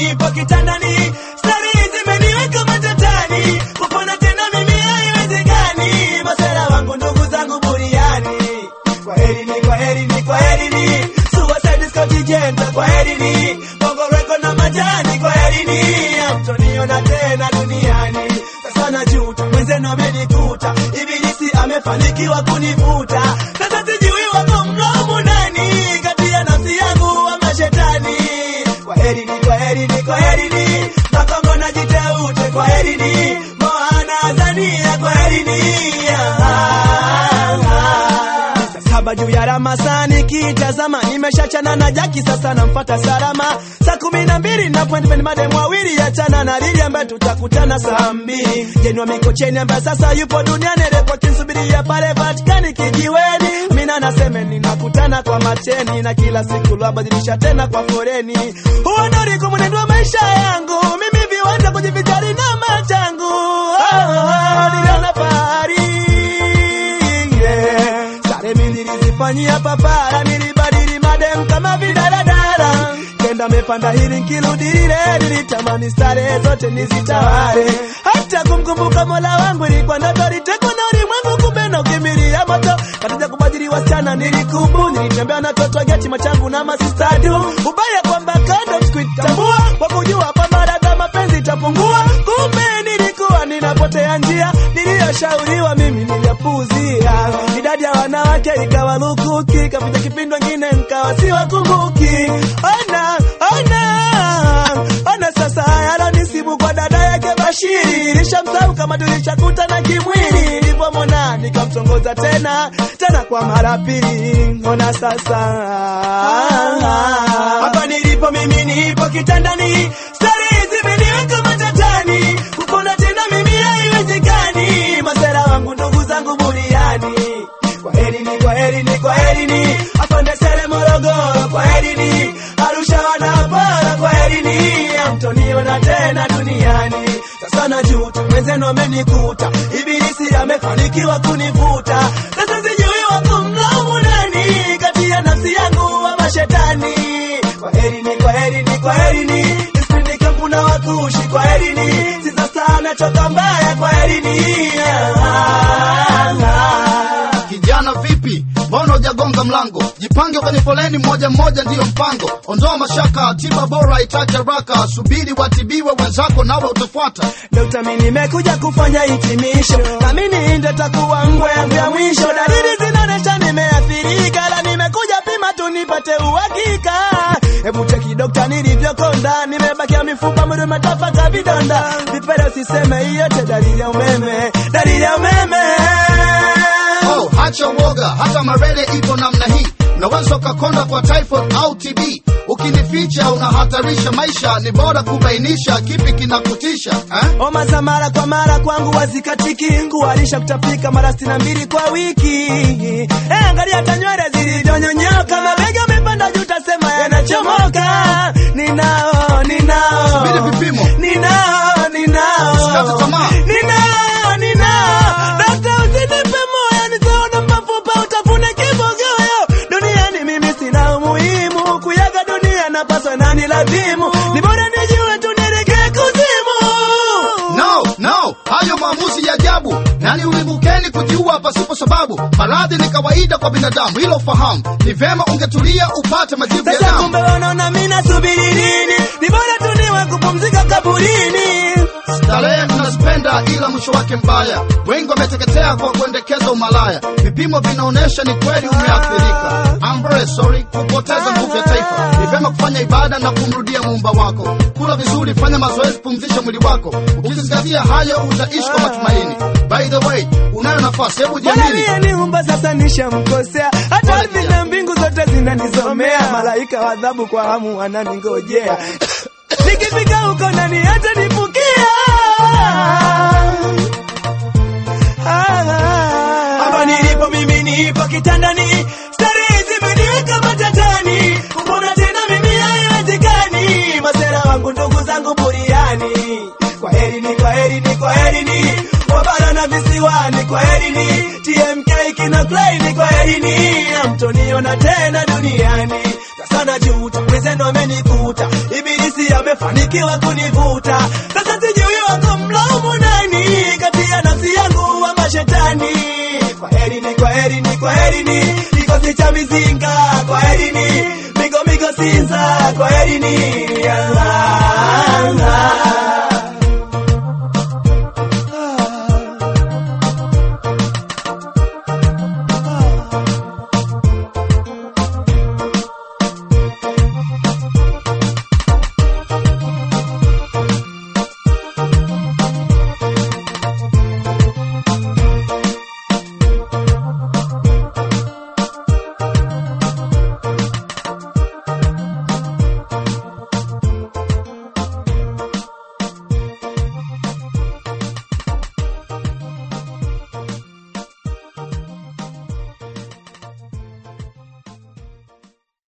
nipo kitandani, stari zimeniweka matatani, kupona tena mimi haiwezekani, masera wangu ndugu zangu buriani. Kwaherini, kwaherini, kwaherini, Suicide Squad Jenta, kwaherini, Bongo Record na majani, kwaherini, hamtoniona tena duniani. Sasa najuta, mwenzenu amenikuta, ibilisi amefanikiwa kunivuta. Sasa sijui wako mlaumu nani, kati ya nafsi yangu ama shetani. Kwaherini, kwaherini, kwaherini, Makongo na Jiteute, kwaherini, Moana Azania, kwaherini. Saa saba juu ya Ramasani kitazama, nimeshachana na Jaki, sasa namfata Salama. Saa kumi na mbili na point pen madem wawili, achana na Lili ambaye tutakutana saa mbili. Jenua Mikocheni ambaye sasa yupo duniani, repoti nsubiria pale Vatikani kijiweni. Mina naseme ninakutana kwa mateni, na kila siku lwabadilisha tena kwa foreni. Huo ndo ulikuwa mwenendo wa maisha yangu, mimi viwanja kujivijali na machangu. Oh, oh, niliona fahari yeah. Sare mi nilizifanyia papara, nilibadili madem kama vidaradara, kenda mepanda hili nkirudi lile, nilitamani stare zote nizitawale, hata kumkumbuka mola wangu ilikuwa ndoto, litekwa na ulimwengu, kumbe na ukimbilia moto, katika kubadili wasichana nilikubu, nilitembea na toto geti machangu na masistadu, ubaya kwamba kando sikuitambua, kwa kujua kwamba dada mapenzi itapungua, kumbe nilikuwa ninapotea njia, niliyoshauriwa mimi niliyapuuzia, idadi ya wanawake ikawa lukuki, kapita kipindi wengine nkawa siwakumbuki. Ona, ona, ona sasa yalonisibu kwa dada yake Bashiri, nishamsahau kama tulishakutana kimwili, nilipomwona nikamtongoza tena tena kwa mara pili. Ona sasa hapa nilipo mimi, nipo kitandani, stari zimeniweka matatani, kupona tena mimi haiwezekani, masera wangu ndugu zangu buriani. Kwaherini, kwaherini, kwaherini, afande Sele Morogoro, kwaherini, Arusha wanapara, kwaherini, hamtoniona tena duniani. Sasa najuta, mwenzenu amenikuta, ibilisi amefanikiwa kunivuta. Sasa sijui wakumlaumu nani, kati ya nafsi yangu ama shetani. Kwaherini, kwaherini, kwaherini, nisipindi kampu na wakushi, kwaherini, sisa sana choka mbaya, kwaherini. Ah, ah, ah. Kijana vipi, mbona hujagonga mlango? Jipange kwenye foleni, mmoja mmoja ndiyo mpango. Ondoa mashaka, tiba bora itaji haraka. Subiri watibiwe wenzako, nawe utafuata. Dokta, mimi nimekuja kufanya hitimisho, na mimi ndo takuwa ngwe yangu ya mwisho. Dalili zinaonyesha nimeathirika, la nimekuja pima tu nipate uhakika. Hebu cheki dokta, nilivyokonda, nimebakia mifupa, mwili umetapaka vidonda. Vipele usiseme, hiyo yote dalili ya umeme, dalili ya umeme. Oh, hacha uoga, hata malaria ipo namna hii. Unaweza ukakonda kwa typhoid au TB. Ukinificha unahatarisha maisha, ni bora kubainisha kipi kinakutisha eh? Homa za mara kwa mara kwangu wazikatiki, ngualisha kutapika mara sitini na mbili kwa wiki. Eh, angalia hata nywele zilivyonyonyoka, mabega amepanda juu, tasema yanachomoka. Ninao, ninao, Subiri vipimo. ninao, ninao, Usikate tamaa. ninao, ninao. Dokta, usinipe moyo, nisione mafupa, utafune kibogoyo. Duniani mimi sina umuhimu, kuyaga dunia napaswa nani lazimu, ni bora nijue tu nielekee kuzimu. No, no, hayo maamuzi ya ajabu. Nani ulimbukeni kujiua pasipo sababu? Maradhi ni kawaida kwa binadamu, hilo fahamu. Ni vema ungetulia upate majibu ya Sasa damu. kumbe wanaona mimi nasubiri nini? Ni bora tu niwe kupumzika kaburini. Starehe tunazipenda ila mwisho wake mbaya. Wengi wameteketea kwa kuendekeza umalaya. Vipimo vinaonyesha ni kweli umeathirika. I'm very sorry kupoteza nguvu ya taifa. Ni vyema kufanya ibada na kumrudia muumba wako. Kula vizuri, fanya mazoezi, pumzisha mwili wako. Ukizingatia hayo utaishi kwa matumaini. By the way, unayo nafasi, hebu Bwana jiamini. aliyeniumba sasa nishamkosea, hata Pole ardhi kijana. na mbingu zote zinanisomea, malaika wa adhabu kwa hamu wananingojea. Nikifika huko nani hata nifukia? Hapa nilipo mimi nipo kitandani, stari zimeniweka matatani, kupona tena mimi haiwezekani, masera wangu ndugu zangu buriani. Kwaherini, kwaherini, kwaherini, wa bara na visiwani kwa herini tmk kina kleini kwa herini amtoniona tena duniani sasa najuta mwenzenu amenikuta ibilisi amefanikiwa kunivuta sasa sijui wako mlaumu nani kati ya nafsi yangu wa mashetani kwa herini kwa herini kwa herini kikosi cha mizinga kwa herini migo migo sinza kwa herini ah, ah, ah.